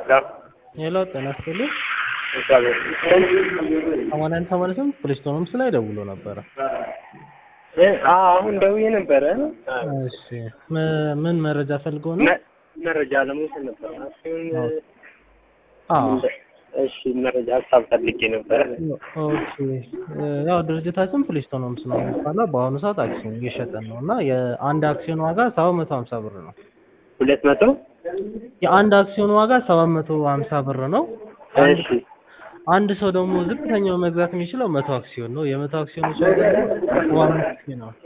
ሄሎ ጤና ይስጥልኝ። እግዚአብሔር ሰማንያ አንድ ሰማንያ ስምንት ፕሌስቶንም ላይ ደውሎ ነበረ። እ አሁን ደውዬ ነበረ። እሺ ም- ምን መረጃ ፈልገው ነው? መ- መረጃ ለመውሰድ ነበር። አክሲዮን አዎ እሺ፣ መረጃ ሀሳብ ፈልጌ ነበረ። ኦኬ እ ያው ድርጅታችን ፕሌስቶኖምስ ነው የሚባለው። በአሁኑ ሰዓት አክሲዮን እየሸጠን ነው እና የአንድ አክሲዮን ዋጋ ሰባት መቶ ሀምሳ ብር ነው። ሁለት መቶ የአንድ አክሲዮን ዋጋ ሰባት መቶ ሀምሳ ብር ነው። አንድ እሺ አንድ ሰው ደግሞ ዝቅተኛው መግዛት የሚችለው መቶ አክሲዮን ነው። የመቶ አክሲዮኖች ዋጋ ሰባ አምስት ሺህ ነው።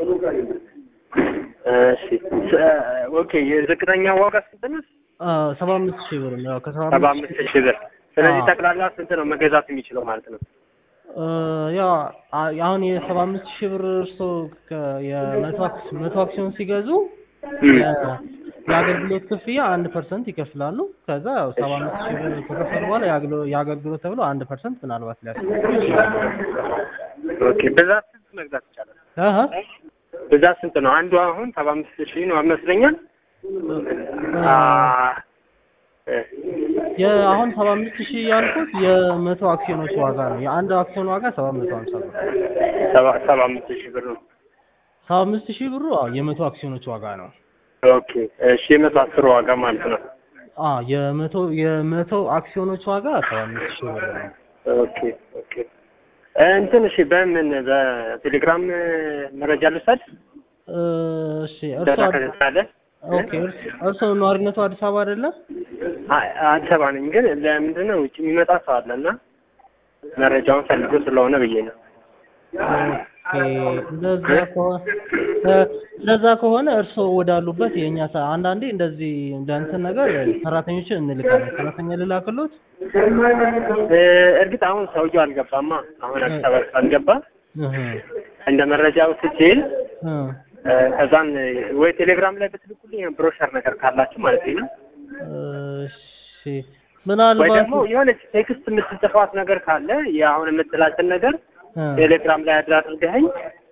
እሺ ስ- ኦኬ የዝቅተኛ ዋጋ ስንት ነው? ሰባ አምስት ሺህ ብር ነው። ያው ከሰባ ሰባ አምስት አምስት ሺህ ብር። ስለዚህ አዎ። ጠቅላላ ስንት ነው መገዛት የሚችለው ማለት ነው? እ ያው አ- አሁን የሰባ አምስት ሺህ ብር እርሶ ከ- የመቶ አክስ- መቶ አክሲዮን ሲገዙ እም። የ- የአገልግሎት ክፍያ አንድ ፐርሰንት ይከፍላሉ። ከዛ ያው ሰባ አምስት ሺህ ብር ከከፈሉ በኋላ የአግሎ- የአገልግሎት ተብሎ አንድ ፐርሰንት ምናልባት ሊያስከፍሉ ይችላሉ። ኦኬ ብዛት ስንት መግዛት ይቻላል? አሀ ብዛት ስንት ነው? አንዱ አሁን ሰባ አምስት ሺህ ነው ይመስለኛል። አ እ የአሁን ሰባ አምስት ሺህ ያልኩት የመቶ አክሲዮኖች ዋጋ ነው። የአንድ አክሲዮን ዋጋ ሰባት መቶ ሀምሳ ብር ነው። ሰባ ሰባ አምስት ሺህ ብር ነው። ሰባ አምስት ሺህ ብሩ አዎ የመቶ አክሲዮኖች ዋጋ ነው። ኦኬ እሺ፣ የመቶ አስር ዋጋ ማለት ነው። አ የመቶ የመቶ አክሲዮኖች ዋጋ ሰባ አምስት ሺህ ብር ነው። ኦኬ ኦኬ እንትን እሺ፣ በምን በቴሌግራም መረጃ ልውሰድ? እ እሺ እርሶ ዳታ ከተቻለ ኦኬ እርስ- እርሶ ነዋሪነቱ አዲስ አበባ አይደለም? አ- አዲስ አበባ ነኝ፣ ግን ለምንድን ነው ውጭ የሚመጣ ሰው አለ እና መረጃውን ፈልጎ ስለሆነ ብዬ ነው። ኦኬ እንደዛ ከሆነ እ እንደዛ ከሆነ እርሶ ወዳሉበት የእኛ ሰ- አንዳንዴ እንደዚህ እንደ እንትን ነገር ሰራተኞችን እንልካለን። ሰራተኛ ልላክሎት? እ እርግጥ አሁን ሰውየው አልገባማ። አሁን አዲስ አበባ አልገባ እህ እንደ መረጃው ስትል እ ከዛን ወይ ቴሌግራም ላይ ብትልኩልኝ ብሮሸር ነገር ካላችሁ ማለት ነው እሺ ወይ ምናልባት ደግሞ የሆነች ቴክስት የምትጽፋት ነገር ካለ የአሁን የምትላትን ነገር እ ቴሌግራም ላይ አድር አድርገኸኝ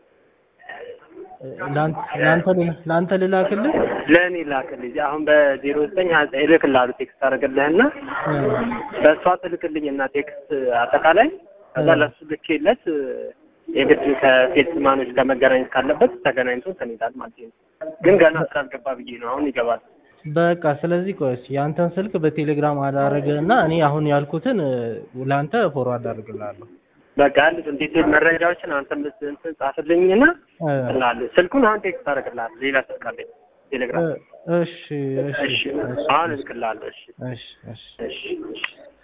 ላንተ ላንተ ል- ላንተ ልላክልህ? ለእኔ ላክልኝ። አሁን በዜሮ ዘጠኝ ሀያ ዘጠኝ እልክልሃለሁ ቴክስት አደርግልህና እ በእሷ ትልክልኝና ቴክስት አጠቃላይ ከዛ እ ለሱ ልኬለት የግድ ከሴልስማኖች ጋር መገናኘት ካለበት ተገናኝቶ እንትን ይላል ማለት ነው። ግን ገና ስላልገባ ብዬ ነው። አሁን ይገባል። በቃ ስለዚህ ቆይ እስኪ ያንተን ስልክ በቴሌግራም አዳርግና እኔ አሁን ያልኩትን እ ላንተ ፎርዋርድ አድርግልሃለሁ። በቃ ያሉት እንዴት መረጃዎችን አንተ እንትን ጻፍልኝና እ እልሃለሁ። ስልኩን አሁን ቴክስት አደርግልሃለሁ። ሌላ ስልክ አለኝ ቴሌግራም። እ እሺ እሺ እሺ አሁን እልክልሃለሁ። እሺ እሺ እሺ እሺ እሺ